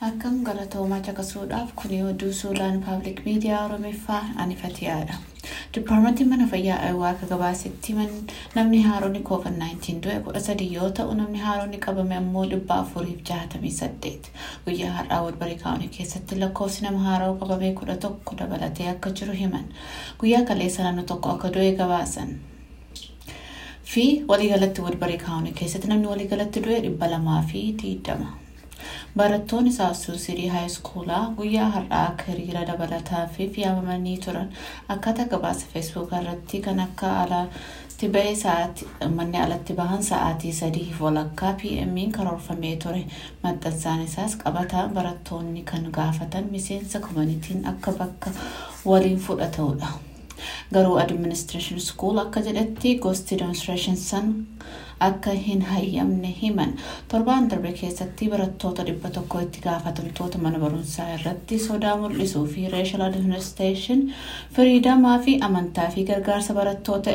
Akkam galatoomaa caqasuudhaaf kuni oduu suudaan paablik miidiyaa oromiffaa anifatiyaadha. Dipaarmentiin mana fayyaa Ayiwaa akka gabaasetti namni haaronni COVID-19 du'e kudha sadii yoo ta'u namni haaronni qabame ammoo dhibba afuriif jahatamii saddeet. Guyyaa har'aa Woodbarii kaawunii keessatti lakkoofsi nama haaroo qabamee kudha tokko dabalatee akka jiru himan. Guyyaa kaleessa naannoo tokko akka du'e gabaasan. Fi waliigalatti Woodbarii kaawunii keessatti namni waliigalatti du'e dhibba lamaa fi digdama. Barattoonni Saasuu Sirii Haayiskuulaa guyyaa har'aa akka hiriira dabalataa fi yaamamanii turan akkaataa gabaasa feesbuukaa irratti kan akka alatti ba'ee sa'aatii manni alatti bahan sa'aatii sadii walakkaa PM'n karoorfamee ture. Maxxansaan isaas qabataa barattoonni kan gaafatan miseensa koomanitiin akka bakka waliin fudhatudha. Garuu adiministireeshin skuul akka jedhetti gosti demonstreeshin san akka hin hayyamne himan torbaan darbe keessatti barattoota dhibba tokko itti gaafatamtoota mana barumsaa irratti sodaa mul'isuu fi reeshal adiministireeshin firiidamaa fi amantaa fi gargaarsa barattoota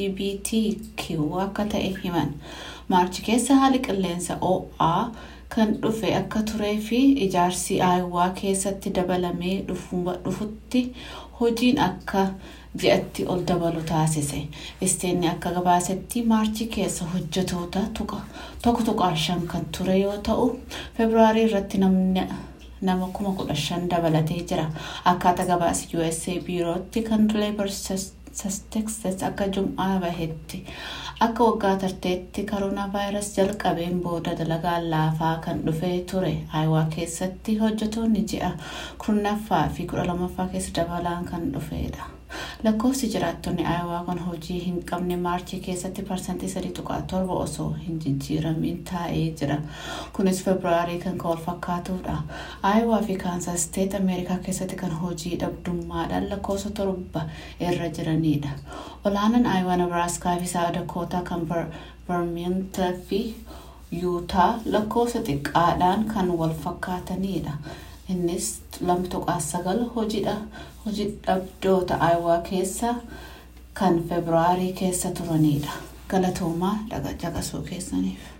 LGBTQ akka ta'e himan maarchi keessa haali qilleensa OA kan dhufe akka turee fi ijaarsi aayuwaa keessatti dabalamee dhufutti hojiin akka ji'atti ol dabalu taasise. Isteenni akka gabaasetti maarchi keessa hojjetoota tokko tuqaa shan kan ture yoo ta'u febraarii irratti nama kuma kudha shan dabalatee jira. Akkaataa gabaasa USA biirootti kan Labor Statistics akka jum'aa bahetti. Akka waggaa tarteetti koroonaa vaayirasii jalqabeen booda dalagaan laafaa kan dhufee ture aayuwaa keessatti hojjetoonni ji'a kurnaffaa fi kudha lamaffaa keessa dabalaan kan dhufedha. Lakkoofsi jiraattonni aayuwaa kan hojii hin qabne maarchii keessatti parsantii sadii tuqaa torba osoo hin jijjiiramin taa'ee jira. Kunis febraarii kan wal fakkaatudha. Aayuwaa fi kaansas steet ameerikaa keessatti kan hojii dhabdummaadhaan lakkoofsa torba irra jiranidha. Olaanaan aayuwaa nebraaskaa fi saadakootaa kan barmiintaa fi yuutaa lakkoofsa xiqqaadhaan kan wal fakkaatanidha. Innis lama tuqaa sagal hojii dhabdoota aayuwaa keessa kan febraarii keessa turanidha. Galatoomaa caqasuu keessaniif.